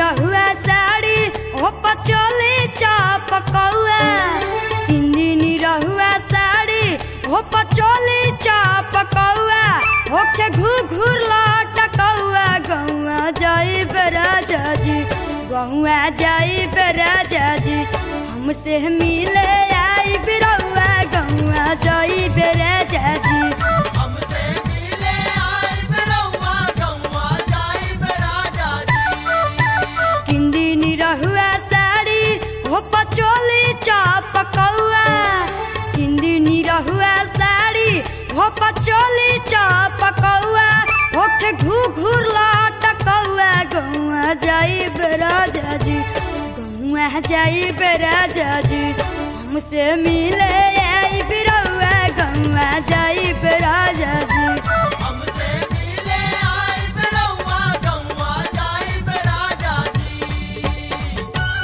रहुआ साड़ी हो पचोली चाप कौआ तीन दिन रहुआ साड़ी हो पचोली चाप कौआ होके घूर घूर लौट कौआ गौआ जाई राजा जी गौआ जाई राजा जी हमसे मिले आई बिरौआ गौआ जाई राजा जी हमसे मिले आए बिरौआ गौआ जाई राजा जी किंदिनी रहुआ साड़ी हो पचोली चाप कौआ किंदिनी रहुआ साड़ी हो पचोली चाप कौआ होके घू घूर लाट कौआ गौआ जाई राजा जी गौआ जाई राजा जी हमसे मिले आई बिरौआ गौआ जाई राजा जी हमसे मिले आए बिरौआ गौआ जाई राजा जी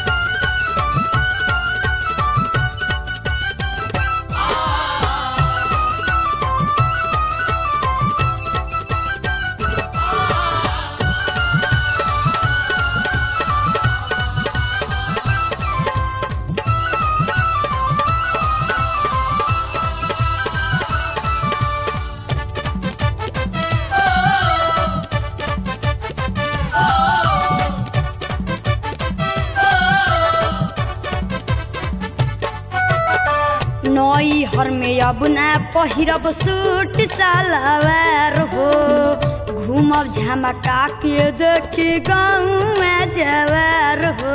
नई हर में अब ना पहिरब सूट सलवार हो घूमब झमका के देखी गाँव जवार हो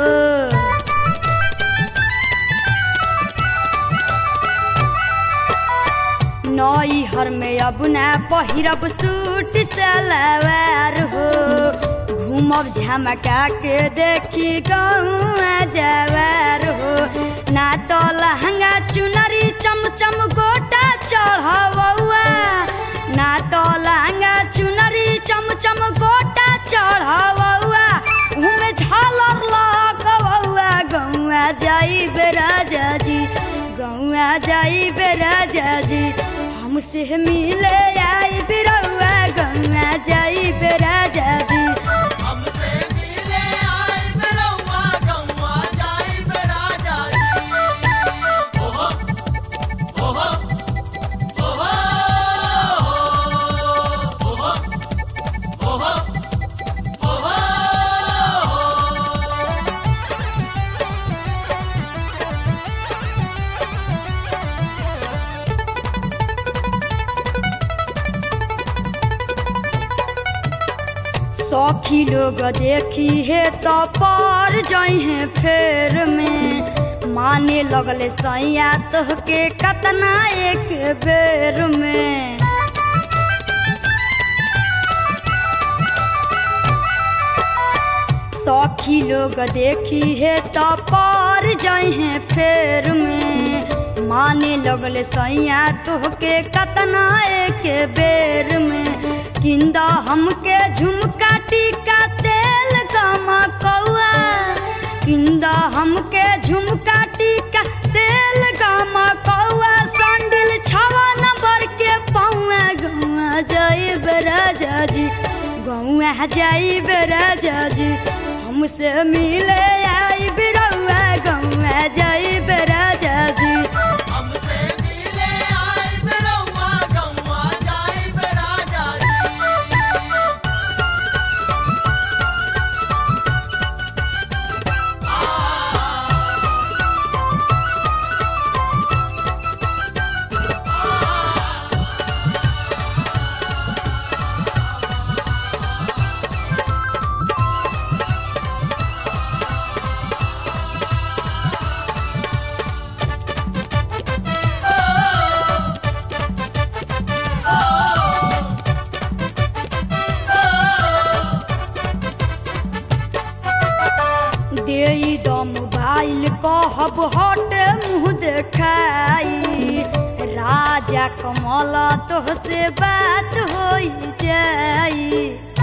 नई हर में अब ना पहिरब सूट सलवार हो घूमब झमका के देखी गाँव जवार हो ना तो लहंगा चुनरी चमचम गोटा चढ़ौआ ना तो लहंगा चुनरी चमचम गोटा चढ़ौआ उमे झालर लगौआ गौआ जाई राजा जी गौआ जाई राजा जी हमसे मिले आई बिरौआ गौआ जाई राजा जी हमसे मिले आए बिरौआ गौआ जाई राजा जी ओहो ओहो ओहो ओहो ओहो ओहो सखी लोग देखी है तो पर जहे फेर में माने लगले सैया तोहके कतना एक बेर में सखी लोग देखी है तो पर जहे फेर में माने लगले सैया तोहके कतना एक बेर में किंदा हमके झुमका टीका तेल गमा कौआ किंदा हमके झुमका टीका तेल गमा कौआ संडिल छवा नंबर के पौआ गौआ जाई राजा जी गौआ जाई राजा जी हमसे मिले आई बिरौआ गौआ जाई राजा जी हमसे मिले आए बिरौआ गौआ जाई राजा जी देई द मोबाइल कहब हट मुँह देखाई राजा कमल तोहसे बात होई जाई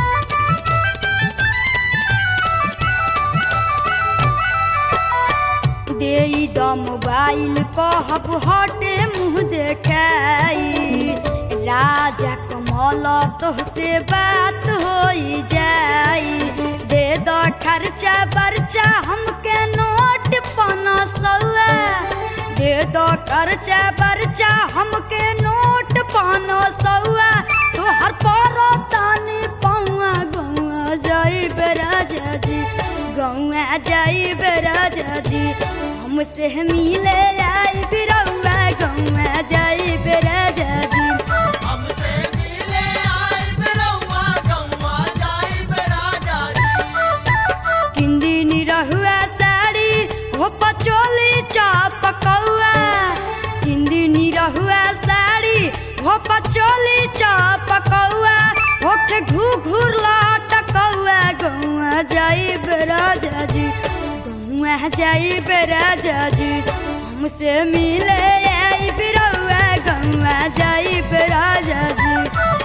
देई द मोबाइल कहब हटे मुँह देखाई राजा कमल तोहसे बात होई जाई दे दे दो खर्चा बर्चा हमके नोट पना सौआ दे दो खर्चा बर्चा हमके नोट पना सौआ तोहर परो तानी पौआ गौआ जाई राजा जी गौआ जाई राजा जी हमसे मिले आई बिरौआ गौआ जाई राजा जी हमसे मिले आई बिरौआ गौवा जाई राजा जी किंदी निरहुआ साड़ी हो पचोली चाप कौआ किंदी निरहुआ साड़ी हो पचोली चाप कौआ होके घू घूर लाट कौआ गौआ जाई राजा जी गौआ जाई राजा जी हमसे मिले आई बिरौआ गौआ जाई राजा जी